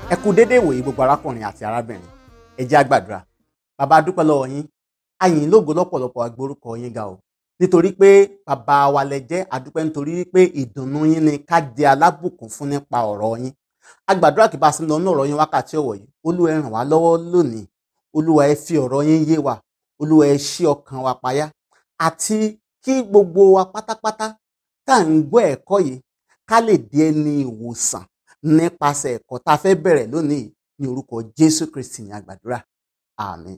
ẹ kú dédé ìwòye gbogbo arákùnrin àti arábìnrin ẹ jẹ́ á gbàdúrà bàbá a dúpẹ́ lọ́wọ́ yín a yìn yín lógo lọ́pọ̀lọpọ̀ agbórúkọ yín ga o nítorí pé bàbá wa lẹ jẹ́ a dúpẹ́ nítorí pé ìdùnnú yín ni ká di alábùkún fún nípa ọ̀rọ̀ yín a gbàdúrà kí bá a sì lọ ní ọ̀rọ̀ yín wákàtí ọ̀wọ̀ yìí olúwa ẹ ràn wá lọ́wọ́ lónìí olúwa ẹ fi ọ̀rọ̀ yín yé wa olúwa ẹ ṣí ọkàn wa payá àti kí gbogbo wa pátápátá tá à ń gbọ́ ẹ̀kọ́ yìí ká lè di ẹni ìwòsàn nípasẹ̀ ẹ̀kọ́ tá a fẹ́ bẹ̀rẹ̀ lónìí ní orúkọ jésù kristi ní àgbàdúrà àmín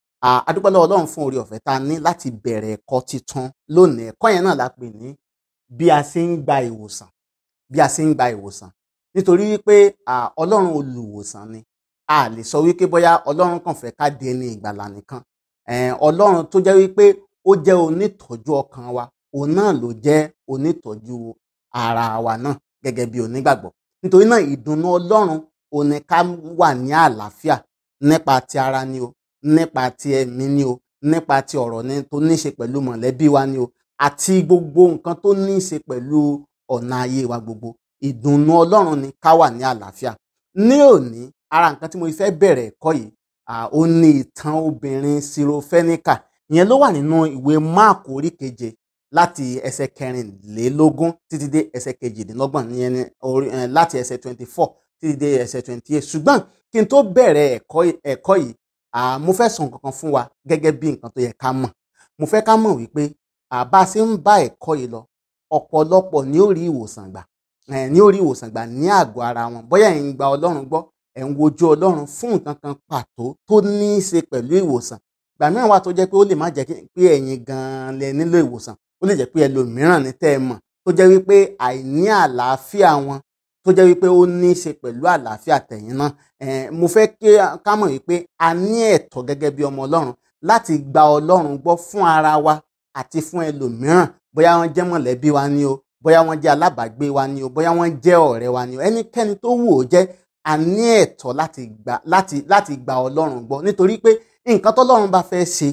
a dúpẹ́ lọ́wọ́ ọlọ́run fún oore ọ̀fẹ́ tá a ní láti bẹ̀rẹ̀ ẹ̀kọ́ titun lónìí ẹ̀kọ́ yẹn náà la pè ní bí a ṣe ń gba ìwòsàn bí a ṣe ń gba ìwòsàn nítorí wípé ọlọ́run olùwòsàn ni a lè sọ wípé bóyá ọlọ́run kàn fẹ́ ká di ẹni ìgbàlà nìkan ọlọ́run tó jẹ́ wípé ó jẹ́ onítọ́jú ọkàn wa òun náà ló jẹ́ onítọ́jú ara wa náà gẹ́gẹ́ bí onígbàgbọ́ nítorí náà ìdùnnú ọlọ́run ò ní ká wà ní àlàáfíà nípa ti ara ni o nípa ti ẹ̀mí ni o nípa ti ọ̀rọ̀ ni tó ní í ṣe pẹ̀lú mọ̀lẹ́bí wa ni o àti gbogbo nǹkan tó ní í ṣe pẹ̀lú ọ̀nà ayé wa gbogbo ìdùnnú ọlọ́run ni ká wà ní àlàáfíà ní òní ara nǹkan tí mo fẹ́ bẹ̀rẹ̀ ẹ̀kọ́ yìí ó ní ìtàn obìnrin sirofẹ́níkà ìyẹn ló wà nínú ìwé máàkù orí keje láti ẹsẹ̀ kẹrìnlélógún títí dé ẹsẹ̀ kejìdínlọ́gbọ̀n ìyẹn ni láti ẹsẹ̀ twenty four títí dé ẹsẹ̀ twenty eight ṣùgbọ́n kí n tó bẹ̀rẹ̀ ẹ̀kọ́ yìí mo fẹ́ sọ nǹkan kan fún wa gẹ́gẹ́ bí nǹkan tó yẹ ká mọ̀ mo fẹ́ ká mọ̀ wípé bá a ṣe ń bá ẹ̀kọ́ yìí lọ ọ̀pọ̀lọpọ̀ ni ó rí ìwòsàn gbà ní ó rí ìwòsàn gbà ní àgọ́ ara wọn bóyá ẹ̀ ń gba ọlọ́run gbọ́ ẹ̀ ń wojú ọlọ́run fún nǹkan kan pàtó tó ní í ṣe pẹ̀lú ìwòsàn gbà mìíràn wà tó jẹ́ pé ó lè má jẹ́ pé ẹ̀yin gan-an lẹ nílò ìwòsàn ó lè jẹ́ pé ẹlòmíràn ní tẹ́ ẹ mọ̀ tó jẹ́ wípé àìní àlàáfíà wọn tó jẹ́ wípé ó ní í ṣe pẹ̀lú àlàáfíà tẹ̀yìn náà mo fẹ́ ká mọ̀ wípé a ní ẹ̀tọ́ gẹ́gẹ́ bí ọmọ ọlọ́run láti gba ọlọ́run gbọ́ fún ara wa àti fún ẹlòmíràn bóyá wọ́n jẹ́ mọ̀lẹ́bí wa ni o bóyá wọ́n jẹ́ alábàágbé wa ni o bóyá wọ́n jẹ́ ọ̀rẹ́ wa ni o ẹnikẹ́ni tó wù ó jẹ́ a ní ẹ̀tọ́ láti gba láti láti gba ọlọ́run gbọ́ nítorí pé nǹkan tọ́lọ́run bá fẹ́ ṣe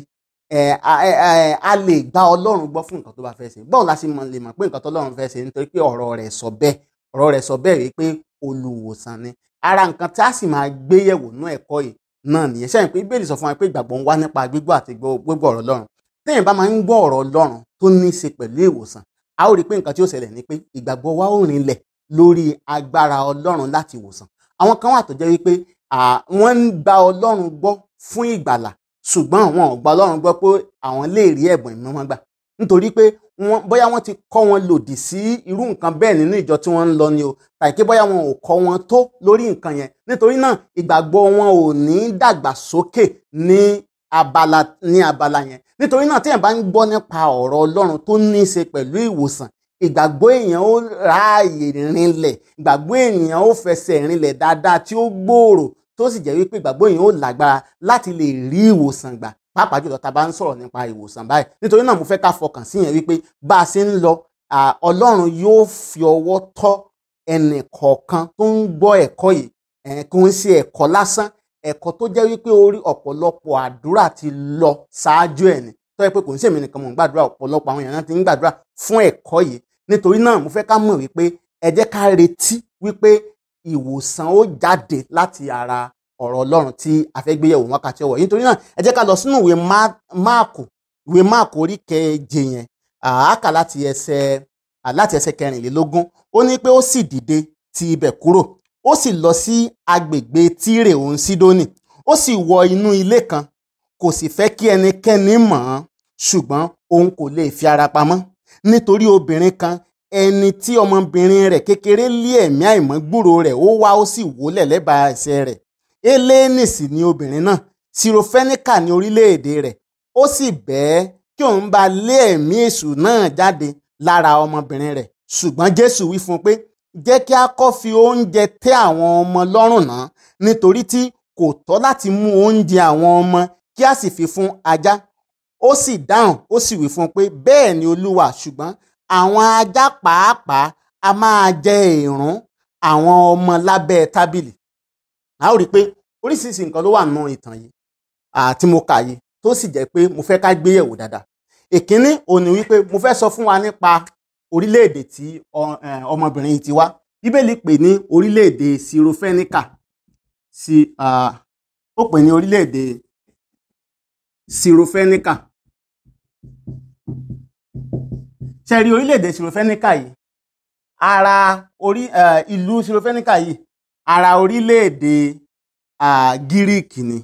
a lè gba ọlọ́run gbọ́ fún nǹkan tó bá fẹ́ ṣe báwo la ṣe lè mọ̀ pé nǹkan tọ́lọ́run fẹ́ ṣe nítorí pé ọ̀rọ̀ rẹ̀ sọ bẹ́ẹ̀ ọ̀rọ̀ rẹ̀ sọ bẹ́ẹ̀ wípé olùwòsàn ni ara nǹkan tí a sì máa gbé yẹ̀wò nú ẹ̀kọ́ yìí náà nìyẹn sẹ́yìn pé bíbélì sọ fún wa pé ìgbàgbọ́ ń wá nípa gbígbọ́ àti gbogbo ọ̀rọ̀ ọlọ́run téèyàn bá máa ń gbọ́ ọ̀rọ̀ ọlọ́run tó ní í ṣe pẹ̀lú ìwòsàn a ó rí i pé nǹkan tí ó ṣẹlẹ̀ ni pé ìgbàgbọ́ wa ó rinlẹ̀ lórí agbára ọlọ́run láti wòsàn àwọn kan wà tó jẹ́ wípé wọ́n ń gba ọlọ́run gbọ́ fún ìgbàlà ṣùgbọ́n wọn ò gba ọlọ́run gbọ́ pé àwọn lè rí ẹ̀bùn ìmọ̀ wọn gbà nítorí pé wọ́n bóyá wọ́n ti kọ́ wọn lòdì sí irú nǹkan bẹ́ẹ̀ nínú ìjọ tí wọ́n ń lọ ni o tàbí pé bóyá wọn ò kọ́ wọn tó lórí nǹkan yẹn nítorí náà ìgbàgbọ́ wọn ò ní dàgbàsókè ní abala ní abala yẹn nítorí náà téèyàn bá ń gbọ́ nípa ọ̀rọ̀ ọlọ́run tó ní í ṣe pẹ̀lú ìwòsàn ìgbàgbọ́ èèyàn ó ráàyè rinlẹ̀ ìgbàgbọ́ èèyàn ó fẹsẹ̀ rinlẹ̀ dáadáa tí ó gbòòrò tó sì jẹ́ wípé ìgbàgbọ́ èèyàn ó lágbára láti lè rí ìwòsàn gbà pàápàá jùlọ tá a bá ń sọ̀rọ̀ nípa ìwòsàn báyìí nítorí náà mo fẹ́ ká fọkàn sí yẹn wípé bá a ṣe ń lọ ọlọ́run yóò fi ọwọ́ tọ́ ẹnì kọ̀ọ̀kan tó ń gbọ́ ẹ̀kọ́ yìí kò ń ṣe ẹ̀kọ́ lásán ẹ̀kọ́ tó jẹ́ wípé orí ọ̀pọ̀lọpọ̀ àdúrà ti lọ ṣáájú ẹ̀ ni tó yẹ pé kò ń ṣèmi nìkan mò ń gbàdúrà ọ̀pọ̀lọpọ̀ àwọn èèyàn ti ń gbàdúrà fún ẹ̀kọ́ yìí nítorí náà mo fẹ́ ká mọ̀ wípé ẹ jẹ́ ká retí wípé ìwòsàn ó jáde láti ara ọ̀rọ̀ ọlọ́run tí a fẹ́ gbé yẹ̀wò wákàtí ọwọ́ yìí nítorí náà ẹ jẹ́ ká lọ sínú ìwé máàkù ìwé máàkù orí keje yẹn àákà láti ẹsẹ̀ láti ẹsẹ̀ kẹrìnlélógún ó ní pé ó sì dìde ti ibẹ̀ kúrò ó sì lọ sí agbègbè tírè òun sídónì ó sì wọ inú ilé kan kò sì fẹ́ kí ẹnikẹ́ni mọ̀ ọ́n ṣùgbọ́n òun kò lè fi ara pamọ́ nítorí obìnrin kan ẹni tí ọmọbìnrin rẹ̀ kékeré lé ẹ̀mí àìmọ́ gbúrò rẹ̀ ó wá ó sì wólẹ̀ lẹ́bàá ẹsẹ̀ rẹ̀ eléènì sì ni obìnrin náà sirofẹ́níkà ní orílẹ̀-èdè rẹ̀ ó sì bẹ́ẹ̀ kí òun bá lé ẹ̀mí èṣù náà jáde lára ọmọbìnrin rẹ̀ ṣùgbọ́n jésù wí fún un pé jẹ́ kí a kọ́ fi oúnjẹ tẹ́ àwọn ọmọ lọ́rùn náà nítorí tí kò tọ́ láti mú oúnjẹ àwọn ọmọ kí a sì fi fún ajá ó sì dáhùn ó sì wí fún un pé bẹ́ẹ̀ ni olúwa ṣùgbọ́n àwọn ajá pàápàá a máa jẹ èèrùn àwọn ọmọ lábẹ́ tábìlì a ó rí i pé oríṣiríṣi nǹkan ló wà nínú ìtàn yìí àti mo kà yìí tó sì jẹ́ pé mo fẹ́ ká gbé yẹ̀wò dáadáa ìkíní òní wípé mo fẹ́ sọ fún wa nípa orílẹ̀-èdè tí ọ- eh, ọmọbìnrin yìí ti wá bíbélì pè ní orílẹ̀-èdè sirofẹ́níkà sí ó pè ní orílẹ̀-èdè sirofẹ́níkà ṣe rí orílẹ̀-èdè sirofẹ́níkà yìí ara orí ìlú sirofẹ́níkà yìí ara orílẹ̀-èdè gíríìkì ni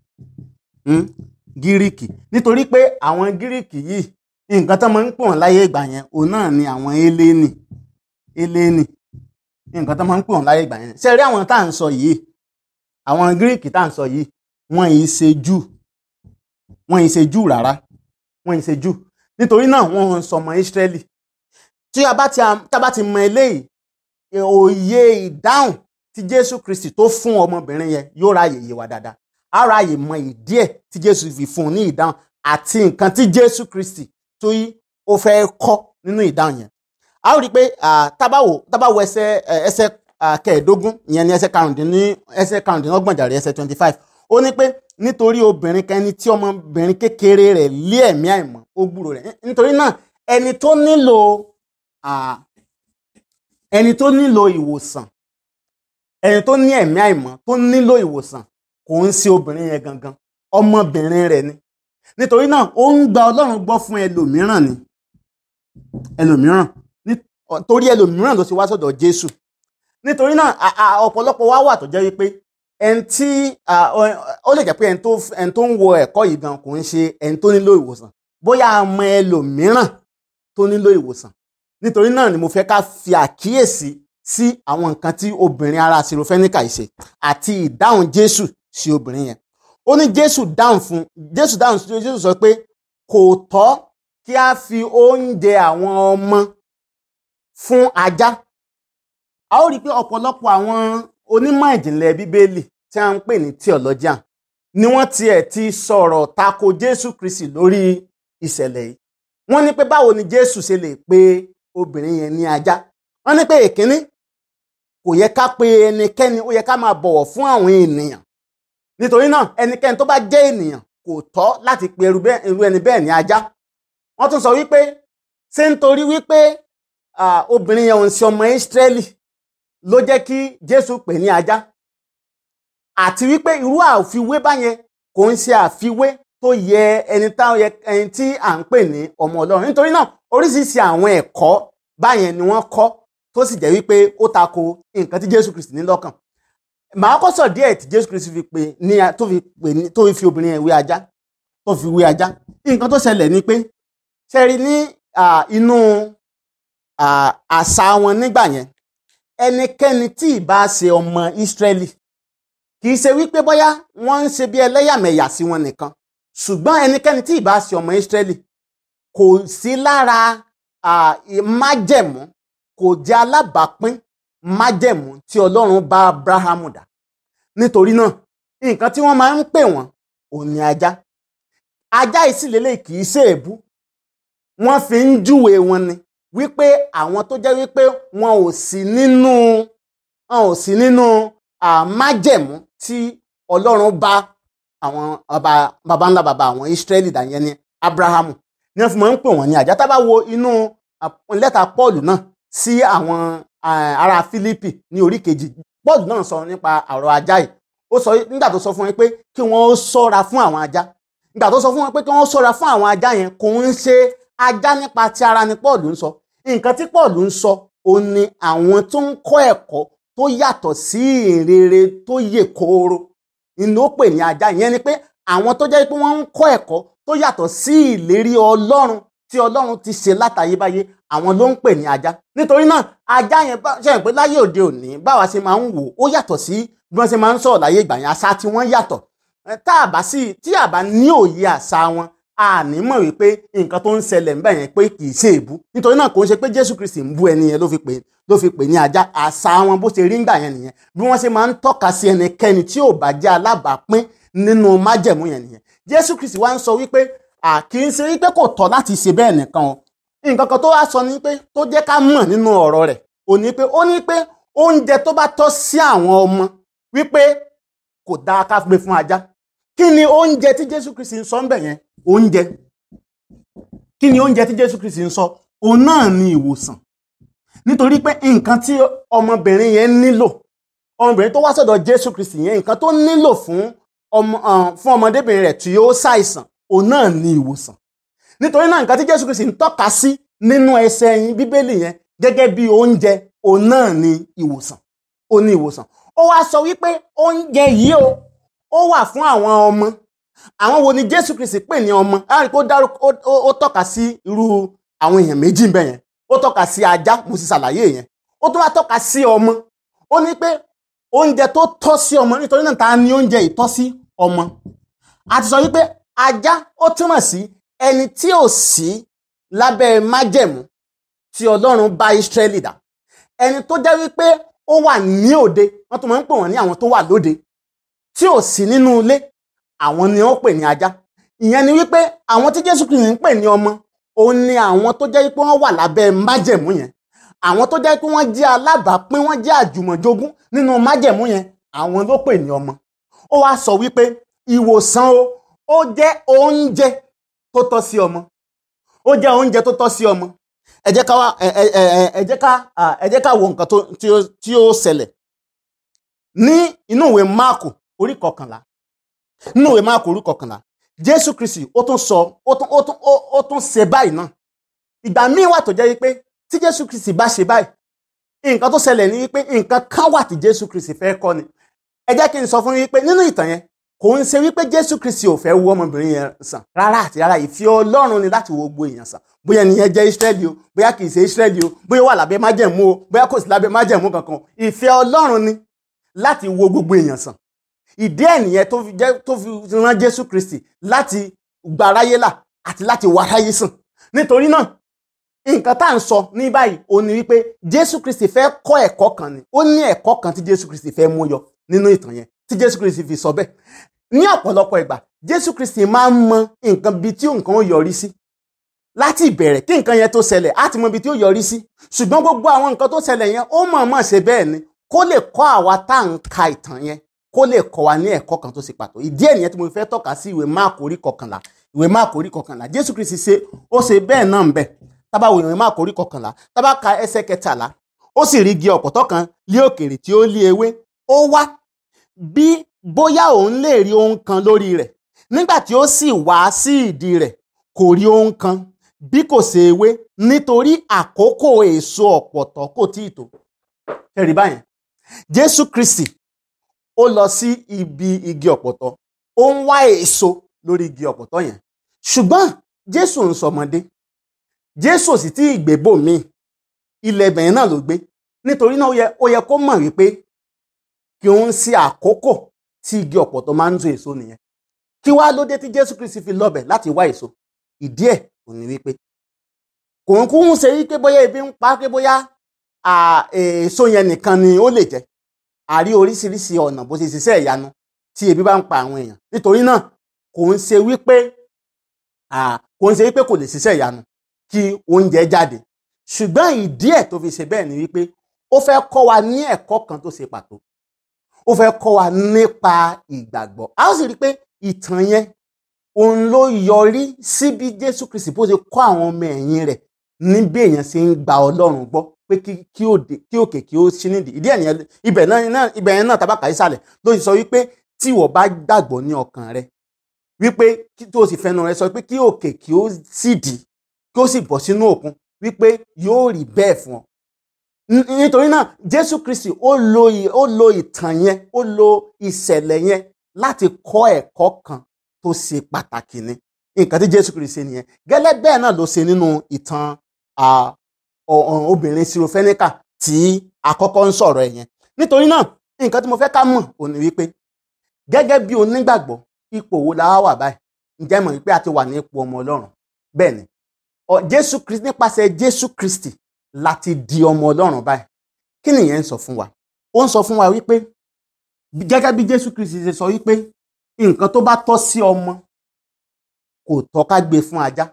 gíríìkì nítorí pé àwọn gíríìkì yìí nǹkan tó máa ń pè wọ́n láyé ìgbà yẹn òun náà ni àwọn eléni eléni nǹkan tó máa ń pè wọ́n láyé ìgbà yẹn ṣe rí àwọn tá à ń sọ yìí àwọn gíríìkì tá à ń sọ yìí wọ́n yìí ṣe jù wọ́n yìí ṣe jù rárá wọ́n yìí ṣe jù nítorí náà wọ́n ń sọmọ Ísírẹ́lì tí a bá ti tá a bá ti mọ eléyìí òye ìdáhùn tí Jésù Kristi tó fún ọmọbìnrin yẹn yóò ráàyè yé wa dáadáa á ráàyè mọ ìdí ẹ̀ tí Jésù fi fún un ní ìdáhùn àti nǹkan tí Jésù Kristi tó yí ó fẹ́ kọ́ nínú ìdáhùn yẹn a ó rí i pé tábàwò tábàwò ẹsẹ̀ ẹsẹ̀ kẹẹ̀ẹ́dógún ìyẹn ní ẹsẹ̀ karùndínní ẹsẹ̀ karùndínlọ́gbọ̀n jàre ẹsẹ̀ twenty five ó ní pé nítorí obìnrin kan ẹni tí ọmọbìnrin kékeré rẹ̀ lé ẹ̀mí àìmọ́ ó gbúrò rẹ̀ nítorí náà ẹni tó nílò ẹni tó nílò ìwòsàn ẹni tó ní ẹ̀mí àìmọ́ tó nílò ìwòsàn kò ń ṣe obìnrin yẹn gangan ọmọbìnrin rẹ̀ ni nítorí náà ó ń gba Ọlọ́run gbọ́ fún ẹlòmíràn ni ẹlòmíràn torí ẹlòmíràn ló ṣe wá sọ́dọ̀ Jésù nítorí náà ọ̀pọ̀lọpọ̀ wá wà tó jẹ́ wípé ẹni tí ó lè jẹ́ pé ẹni tó ń wo ẹ̀kọ́ yìí gan kò ń ṣe ẹni tó nílò ìwòsàn bóyá a mọ ẹlòmíràn tó nílò ìwòsàn nítorí náà ni mo fẹ́ ká fi àkíyèsí sí àwọn nǹkan tí obìnrin ará sirofẹ́níkà yìí ṣe àti ìdáhùn Jésù sí obìnrin yẹn ó ní Jésù dáhùn fún Jésù dáhùn sí Jésù sọ pé kò tọ́ kí a fi oúnjẹ àwọn ọmọ fún ajá a ó rí i pé ọ̀pọ̀lọpọ̀ àwọn onímọ̀ ìjìnlẹ̀ bíbélì tí a ń pè ní theologian ni wọ́n tiẹ̀ ti sọ̀rọ̀ tako Jésù Kristi lórí ìṣẹ̀lẹ̀ yìí wọ́n ní pé báwo ni Jésù ṣe lè pe obìnrin yẹn ní ajá wọ́n ní pé èkínní kò yẹ ká pe ẹnikẹ́ni ó yẹ ká máa bọ̀wọ̀ fún àwọn ènìyàn nítorí náà ẹnikẹ́ni tó bá jẹ́ ènìyàn kò tọ́ láti pe irú ẹni bẹ́ẹ̀ ní ajá wọ́n tún sọ wípé ṣé nítorí wípé obìnrin yẹn ò ń ṣe ọmọ Ísírẹ́lì ló jẹ́ kí Jésù pè ní ajá àti wípé irú àfiwé báyẹn kò ń ṣe àfiwé tó yẹ ẹni táwọn yẹ ẹni tí à ń pè ní ọmọ Ọlọ́run nítorí náà oríṣiríṣi àwọn ẹ̀kọ́ báyẹn ni wọ́n kọ́ tó sì jẹ́ wípé ó tako nǹkan tí Jésù Kristi ní lọ́kàn màá kọ́ sọ díẹ̀ tí Jésù Kristi fi pè ní tó fi pè ní tó fi obìnrin yẹn wé ajá tó fi wé ajá nǹkan tó ṣẹlẹ̀ ni pé ṣẹ́rí ní inú àṣà wọn nígbà yẹn ẹnikẹ́ni tí ì bá ṣe ọmọ Ísírẹ́lì kì í ṣe wípé bóyá wọ́n ń ṣe bí ẹlẹ́yàmẹ̀yà sí wọn nìkan ṣùgbọ́n ẹnikẹ́ni tí ì bá ṣe ọmọ Ísírẹ́lì kò sí lára májẹ̀mú kò jẹ́ alábàápín májẹ̀mú tí Ọlọ́run bá Abrahamu dá nítorí náà nǹkan tí wọ́n máa ń pè wọ́n òun ni ajá ajá ìsìlélẹ̀ kì í ṣe èébú wọ́n fi ń júwe wọn ni wípé àwọn tó jẹ́ wípé wọn ò sí nínú wọn ò sí nínú májẹ̀mú tí Ọlọ́run bá àwọn baba ńlá baba àwọn Ísírẹ́lì dá yẹn ni Abrahamu ní wọ́n fi máa ń pè wọ́n ní ajá tá bá wo inú lẹ́tà Paul náà sí àwọn ará Fílípì ní orí kejì Paul náà sọ nípa ọ̀rọ̀ ajá yìí ó sọ nígbà tó sọ fún wọn pé kí wọ́n ṣọ́ra fún àwọn ajá nígbà tó sọ fún wọn pé kí wọ́n ṣọ́ra fún àwọn ajá yẹn kò ń ṣe ajá nípa ti ara ni Paul ń sọ nǹkan tí Paul ń sọ òun ni àwọn tó ń kọ́ ẹ̀kọ́ tó yàtọ̀ sí ìrere tó yè kooro ni ó pè ní ajá ìyẹn ni pé àwọn tó jẹ́ pé wọ́n ń kọ́ ẹ̀kọ́ tó yàtọ̀ sí ìlérí Ọlọ́run tí Ọlọ́run ti ṣe látayébáyé àwọn ló ń pè ní ajá nítorí náà ajá yẹn ṣe é pé láyé òde òní báwa ṣe máa ń wò ó yàtọ̀ sí bí wọ́n ṣe máa ń sọ̀rọ̀ láyé ìgbà yẹn àṣà tí wọ́n yàtọ̀ tá a bá sí tí a bá ní òye àṣà wọn a ní mọ̀ wípé nǹkan tó ń ṣẹlẹ̀ ńbẹ̀ yẹn pé kì í ṣe èbú nítorí náà kò ń ṣe pé Jésù Kristi ń bú ẹni yẹn ló fi pè ló fi pè ní ajá àṣà wọn bó ṣe rí ńgbà yẹn nìyẹn bí wọ́n ṣe máa ń tọ́ka sí ẹnikẹ́ni tí ò bá jẹ́ alábàápín nínú májẹ̀mú yẹn nìyẹn Jésù Kristi wá ń sọ wípé à kì í ṣe wípé kò tọ́ láti ṣe bẹ́ẹ̀ nìkan o nǹkan kan tó wá sọ ni pé tó jẹ́ ká mọ̀ nínú ọ̀rọ̀ rẹ̀ ò ní pé ó ní pé oúnjẹ tó bá tọ́ sí àwọn ọmọ wípé kò dáa ká gbé fún ajá kí ni oúnjẹ tí Jésù Kristi ń sọ ń bẹ̀ yẹn oúnjẹ kí ni oúnjẹ tí Jésù Kristi ń sọ òun náà ni ìwòsàn nítorí pé nǹkan tí ọmọbìnrin yẹn nílò ọmọbìnrin tó wá sọ́dọ̀ jésù kristi yẹn nǹkan tó nílò fún ọmọ fún ọmọdébìnrin rẹ̀ tí ó ṣàìsàn òun náà ní ìwòsàn nítorí náà nǹkan tí jésù kristi ń tọ́ka sí nínú ẹsẹ̀ yín bíbélì yẹn gẹ́gẹ́ bí oúnjẹ òun náà ní ìwòsàn ó ní ìwòsàn ó wá sọ wípé oúnjẹ yìí o ó wà fún àwọn ọmọ àwọn wo ni jésù kristi pè ní ọmọ láàrin pé ó dárúkọ ó tọ́ka sí irú àwọn èèyàn méjì bẹ́ẹ̀ yẹn ó tọ́ka sí ajá mo sì ṣàlàyé yẹn ó tún wá tọ́ka sí ọmọ ó ní pé oúnjẹ tó tọ́ sí ọmọ nítorí náà ta ni oúnjẹ ìtọ́ sí ọmọ a ti sọ wípé ajá ó túmọ̀ sí ẹni tí ò sí lábẹ́ májẹ̀mú tí ọlọ́run bá Ísírẹ́lì dá ẹni tó jẹ́ wípé ó wà ní òde wọ́n tún máa ń pè wọ́n ní àwọn tó wà lóde tí ò sí nínú ilé àwọn ni wọ́n pè ní ajá ìyẹn ni wípé àwọn tí Jésù Kristi ń pè ní ọmọ òun ni àwọn tó jẹ́ wípé wọ́n wà lábẹ́ májẹ̀mú yẹn àwọn tó jẹ́ pé wọ́n jẹ́ alábàápín wọ́n jẹ́ àjùmọ̀jogún nínú májẹ̀mú yẹn àwọn ló pè ní ọmọ ó wá sọ wípé ìwòsàn o ó jẹ́ oúnjẹ tó tọ́ sí ọmọ ó jẹ́ oúnjẹ tó tọ́ sí ọmọ ẹ jẹ́ ká wá ẹ ẹ ẹ ẹ jẹ́ ká ẹ jẹ́ ká wo nǹkan tó tí ó tí ó ṣẹlẹ̀ ní inú ìwé máàkù orí kọkànlá nínú ìwé máàkù orí kọkànlá jésù kristi ó tún sọ ó tún ó tún ó tún ṣe báyìí náà ìgbà míì wà tó jẹ́ wípé tí jésù kristi bá ṣe báyìí nǹkan tó ṣẹlẹ̀ ní wípé nǹkan kan wà tí jésù kristi fẹ́ kọ́ ni ẹ jẹ́ kí n sọ fún yín wípé nínú ìtàn yẹn kò ń ṣe wípé jésù kristi ò fẹ́ wo ọmọbìnrin yẹn sàn rárá àti rárá ìfẹ́ ọlọ́run ni láti wo gbogbo èèyàn sàn bóyá ẹnìyẹn jẹ́ israẹli o bóyá kì í ṣe israẹli o bóyá wà lábẹ́ májẹ̀mú o bóyá kò sí lábẹ́ májẹ̀mú kankan ìfẹ́ ọlọ́run ni láti wo gbogbo èèyàn sàn ìdí ẹ̀ nìyẹn tó fi jẹ́ tó fi rán jésù kristi láti gba aráyé là àti láti wá aráyé sàn nítorí náà nǹkan tá à ń sọ ní báyìí ó ní wípé jésù kristi fẹ́ kọ́ ẹ̀kọ́ kan ni ó ní ẹ̀kọ́ kan tí jésù kristi fẹ́ mú yọ nínú ìtàn yẹn tí jésù kristi fi sọ bẹ́ẹ̀ ní ọ̀pọ̀lọpọ̀ ìgbà jésù kristi máa ń mọ nǹkan bíi tí nǹkan ó yọrí sí láti ìbẹ̀rẹ̀ kí nǹkan yẹn tó ṣẹlẹ̀ á ti mọ ibi tí ó yọrí sí ṣùgbọ́n gbogbo àwọn nǹkan tó ṣẹlẹ̀ yẹn ó mọ̀ọ́mọ̀ ṣe bẹ́ẹ̀ ni kó lè kọ́ àwa tá à ń ka ìtàn yẹn kó lè kọ́ wa ní ẹ̀kọ́ kan tó ṣe pàtó ìdí ẹ̀ nìyẹn tí mo fẹ́ tọ́ka sí ìwé máàkù orí kọkànlá ìwé máàkù orí kọkànlá jésù kristi ṣe ó ṣe bẹ́ẹ̀ náà ń bẹ̀ tábà wo ìwé máàkù orí kọkànlá tábà ka ẹsẹ̀ kẹtàlá ó sì rí igi ọ̀pọ̀tọ́ kan lé òkèrè tí ó lé ewé ó wá bí bóyá òun lè rí ohun kan lórí rẹ̀ nígbà tí ó sì wá sí ìdí rẹ̀ kò rí ohun kan bí kò ṣe ewé nítorí àkókò èso ọ̀pọ̀tọ́ kò tíì tó ẹ̀rí báyẹn jésù kristi ó lọ sí ibi igi ọ̀pọ̀tọ́ ó ń wá èso lórí igi ọ̀pọ̀tọ́ yẹn ṣùgbọ́n jésù ń sọmọdé jésù ò sì tí ì gbé bòmíì ilẹ̀ ibẹ̀yẹn náà ló gbé nítorí náà ó yẹ kó mọ̀ wípé kí òun sí àkókò tí igi ọ̀pọ̀tọ́ máa ń so èso nìyẹn kí wá ló dé tí jésù kristi fi lọ́bẹ̀ láti wá èso ìdí ẹ̀ ò ní wípé kò ń kú ń ṣe wípé bóyá ebi ń pa pé bóyá èso yẹn nìkan ni ó lè jẹ àrí oríṣiríṣi ọ̀nà bó ṣe ṣiṣẹ́ ìyanu tí ebi bá ń pa àwọn èèyàn nítorí náà kò ń ṣe wípé kò ń ṣe wípé kò lè ṣiṣẹ́ ìyanu kí oúnjẹ jáde ṣùgbọ́n ìdí ẹ̀ tó fi ṣe bẹ́ẹ̀ ni wípé ó fẹ́ kọ́ wa ní ẹ̀kọ́ kan tó ṣe pàtó ó fẹ́ kọ́ wa nípa ìgbàgbọ́ a ó sì rí i pé ìtàn yẹn òun ló yọrí sí bí Jésù Kristi bó ṣe kọ́ àwọn ọmọ ẹ̀yìn rẹ̀ ní bí èèyàn ṣe ń gba Ọlọ́run gbọ́ pé kí òkè kí ó ṣí nídìí ìdí ẹ̀ nìyẹn ibẹ̀ náà ibẹ̀ yẹn náà tabaka ìsàlẹ̀ ló sì sọ wípé tí ìwọ bá gbàgbọ́ ní ọkàn rẹ wípé tó o sì fẹnu rẹ sọ pé kí òkè kí ó sì dì kí ó sì bọ́ sínú òkun wípé yóò rí bẹ́ẹ̀ fún ọ nítorí náà Jésù Kristi ó lo ó lo ìtàn yẹn ó lo ìṣẹ̀lẹ̀ yẹn láti kọ́ ẹ̀kọ́ kan tó ṣe pàtàkì ni nǹkan tí Jésù Kristi ṣe nìyẹn gẹ́lẹ́ bẹ́ẹ̀ náà ló ṣe nínú ìtàn obìnrin sirofẹ́níkà tí àkọ́kọ́ ń sọ̀rọ̀ ẹ̀ yẹn nítorí náà nǹkan tí mo fẹ́ ká mọ̀ ò ní wípé gẹ́gẹ́ bí onígbàgbọ́ ipò wo la wà báyìí ǹjẹ́ mọ̀ wípé a ti wà ní ipò ọmọ Ọlọ́run bẹ́ẹ̀ ni Jésù Kristi nípasẹ̀ Jésù Kristi láti di ọmọ Ọlọ́run báyìí kí nìyẹn ń sọ fún wa ó ń sọ fún wa wípé gẹ́gẹ́ bí Jésù Kristi ṣe sọ wípé nǹkan tó bá tọ́ sí ọmọ kò tọ́ ká gbé fún ajá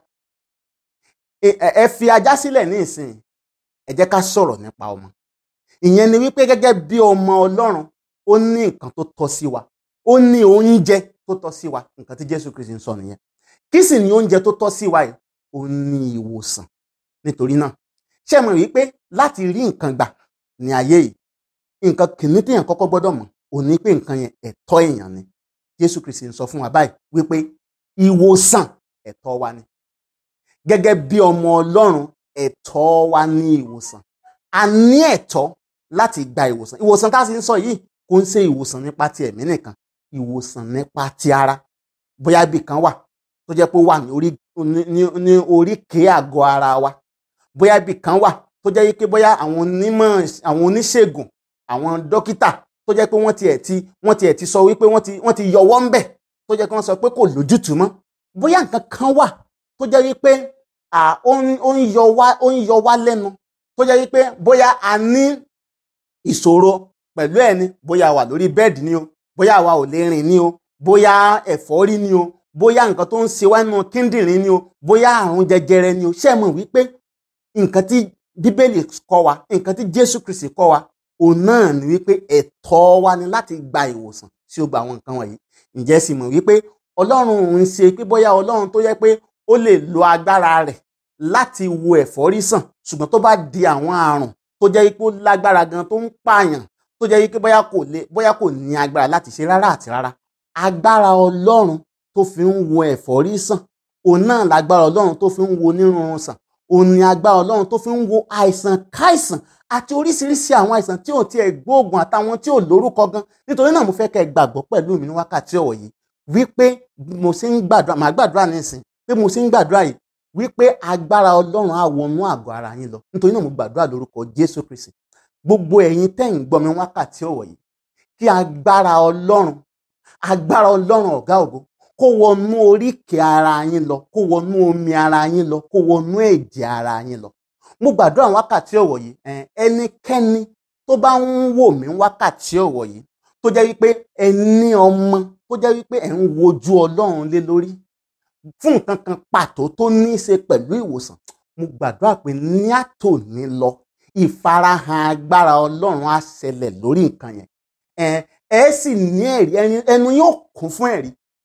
ẹ fi ajá sílẹ̀ ní ìsìn ẹ jẹ́ ká sọ̀rọ̀ nípa ọmọ ìyẹn ni wípé gẹ́gẹ́ bí ọmọ Ọlọ́run ó ní nǹkan tó tọ́ sí wa ó ní oúnjẹ tó tọ́ sí wa nǹkan tí Jésù Kristi ń sọ nìyẹn kí sì ni oúnjẹ tó tọ́ sí wa yìí ó ní ìwòsàn nítorí náà ṣé mọ̀ wípé láti rí nǹkan gbà ní ayé yìí nǹkan kìíní téèyàn kọ́kọ́ gbọ́dọ̀ mọ̀ ò ní pé nǹkan yẹn ẹ̀tọ́ èèyàn ni jésù kristi ń sọ fún wa báyìí wípé ìwòsàn ẹ̀tọ́ wa ni gẹ́gẹ́ bí ọmọ ọlọ́run ẹ̀tọ́ wa ní ìwòsàn a ní ẹ̀tọ́ láti gba ìwòsàn ìwòsàn tá a sì ń sọ yìí kò ń ṣe ìwòsàn nípa ti ẹ̀mí nìkan ìwòsàn nípa ti ara bóyá ibì kan wà tó jẹ́ pé ó wà ní orí ní ní oríkèé àgọ́ ara wa bóyá ibì kan wà tó jẹ́ pé bóyá àwọn onímọ̀ àwọn oníṣègùn àwọn dókítà tó jẹ́ pé wọ́n tiẹ̀ ti wọ́n tiẹ̀ ti sọ wípé wọ́n ti wọ́n ti yọwọ́ ń bẹ̀ tó jẹ́ pé wọ́n sọ pé kò lójútùú mọ́ bóyá nǹkan kan wà tó jẹ́ wípé ó ń yọ wá ó ń yọ wá lẹ́nu tó jẹ́ wípé bóyá a ní ìṣòro pẹ̀lú ẹ̀ ni bóyá a wà lórí bẹ́ẹ̀dì ni o bóyá àwa ò lè rìn ni o bóyá ẹ̀fọ́rí ni o bóyá nǹkan tó ń ṣe wá nínú kíndìnrín ni o bóyá àrùn jẹjẹrẹ ni o ṣé ẹ mọ̀ wípé nǹkan tí bíbélì kọ́ wa nǹkan tí jésù kristi kọ́ wa òun náà ni wípé ẹ̀tọ́ wa ni láti gba ìwòsàn sí ó gba àwọn nǹkan wọ̀nyí ǹjẹ́ sì mọ̀ wípé ọlọ́run ń ṣe pé bóyá ọlọ́run tó yẹ pé ó lè lo agbára rẹ̀ láti wo ẹ̀fọ́rí sàn ṣùgbọ́n tó bá di àwọn àrùn tó jẹ́ wípé ó lágbára gan tó ń pààyàn tó jẹ́ wípé bóyá kò lè bóyá kò ní agbára láti ṣe rárá àti rárá agbára ọlọ́run tó fi ń wo ẹ̀fọ́rí sàn òun náà lágbára ọlọ́run tó fi ń wo onírúurú sàn òun ni agbára ọlọ́run tó fi ń wo àìsàn káìsàn àti oríṣiríṣi àwọn àìsàn tí ò tiẹ̀ gbóògùn àtàwọn tí ò lórúkọ gan nítorí náà mo fẹ́ kẹ́ ẹ gbàgbọ́ pẹ̀lú mi ní wákàtí ọ̀wọ̀ yìí wípé mo ṣe ń gbàdúrà màá gbàdúrà nísìn pé mo ṣe ń gbàdúrà yìí wípé agbára ọlọ́run á wọnú àgọ́ ara yín lọ nítorí náà mo gbàdúrà lórúkọ jésù kristi gbogbo ẹ̀yin tẹ́ ń gbọ́ mi wákàtí ọ̀wọ̀ yìí kí agbára ọlọ́run agbára ọlọ́run ọ̀gá ògo kó wọnú oríkèé ara yín lọ kó wọnú omi ara yín lọ kó wọnú ẹ̀jẹ̀ ara yín lọ mo gbàdúrà wákàtí ọ̀wọ̀ yìí ẹnikẹ́ni tó bá ń wò mí wákàtí ọ̀wọ̀ yìí tó jẹ́ wípé ẹ ní ọmọ tó jẹ́ wípé ẹ̀ ń wojú ọlọ́run lé lórí fún nǹkan kan pàtó tó ní í ṣe pẹ̀lú ìwòsàn mo gbàdúrà pé ní àtòní lọ ìfarahàn agbára ọlọ́run á ṣẹlẹ̀ lórí nǹkan yẹn ẹ ẹ sì ní ẹ̀rí ẹnu yóò kún fún ẹ̀rí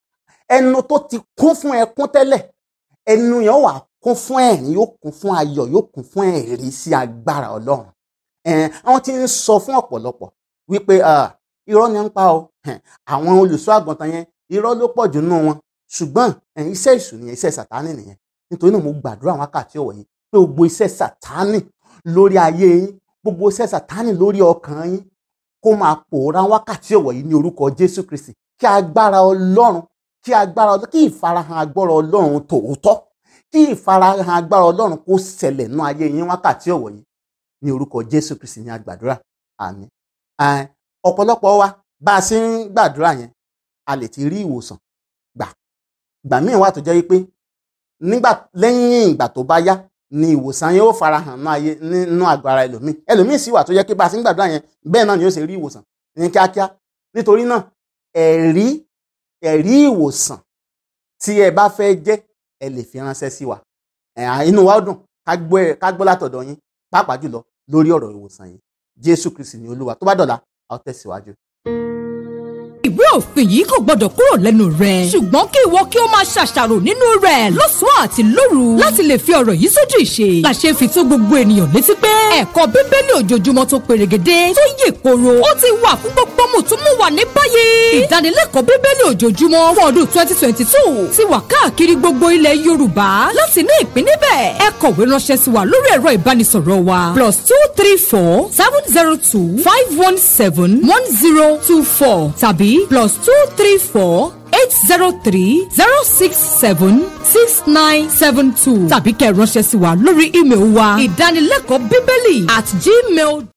ẹnu tó ti kún fún ẹkún tẹ́lẹ̀ ẹnu yẹn wà kún fún ẹ̀rín yóò kún fún ayọ̀ yóò kún fún ẹ̀rí sí agbára ọlọ́run àwọn tí ń sọ fún ọ̀pọ̀lọpọ̀ wípé irọ́ ni ń pa o àwọn olùṣọ́ àgùntàn yẹn irọ́ ló pọ̀ jù nínú wọn ṣùgbọ́n iṣẹ́ ìṣù nìyẹn iṣẹ́ sàtánì nìyẹn nítorí náà mo gbàdúrà wákàtí ọ̀wọ̀ yìí pé gbogbo iṣẹ́ sàtánì lórí ayé yín gbogbo iṣẹ́ sàtánì lórí ọkàn yín kó máa pòórá wákàtí ọ̀wọ̀ yìí ní orúkọ Jésù Kristi kí agbára Ọlọ́run kí agbára Ọlọ́run kí ìfarahàn agbára Ọlọ́run tòótọ́ kí ìfarahàn agbára Ọlọ́run kó ṣẹlẹ̀ nú ayé yín wákàtí ọ̀wọ̀ yìí ní orúkọ Jésù Kristi ní agbàdúrà àmín ọ̀pọ̀lọpọ̀ wa bá a ṣe ń gbàdúrà yẹn a lè ti rí ìwòsàn gbà gbà míì wà tó jẹ́ wípé nígbà lẹ́yìn ìgbà tó bá yá ni ìwòsàn yẹn ó farahàn nínú ayé nínú àgọ́ ara ẹlòmíì ẹlòmíì sì wà tó jẹ́ pé bá a ṣe ń gbàdúrà yẹn bẹ́ẹ̀ náà ni ó ṣe rí ìwòsàn ní kíákíá nítorí náà ẹ̀rí ẹ̀rí ìwòsàn tí ẹ bá fẹ́ jẹ́ ẹ lè fi ránṣẹ́ sí wa inú wa ó dùn ká gbọ́ látọ̀dọ̀ yín pàápàá jùlọ lórí ọ̀rọ̀ ìwòsàn yìí Jésù Kristi ni Olúwa tó bá dọ̀la a ó tẹ̀síwájú ìwé òfin yìí kò gbọdọ̀ kúrò lẹ́nu rẹ̀. ṣùgbọ́n kí ìwọ kí o máa ṣàṣàrò nínú rẹ̀ lọ́sàn-án àti lóru láti lè fi ọ̀rọ̀ yìí sójú ìṣe. làṣẹ fi tó gbogbo ènìyàn létí pé ẹ̀kọ́ bíbélì ojoojúmọ́ tó perégedé tó yè koro ó ti wà fún gbogbo mùtúmùwà ní báyìí. ìdánilẹ́kọ̀ọ́ bíbélì ojoojúmọ́ fún ọdún twenty twenty two ti wà káàkiri gbogbo ilẹ̀ yorùbá láti ní ìpín níbẹ̀. ẹ kọ̀wé ránṣẹ́ sí wa lórí ẹ̀rọ ìbánisọ̀rọ̀ wa plus two three four seven zero two five one seven one zero two four tàbí plus two three four eight zero three zero six seven six nine seven two tàbí kẹ́ ẹ ránṣẹ́ sí wa lórí ímeèlì wa ìdánilẹ́kọ̀ọ́ bíbélì at gmail.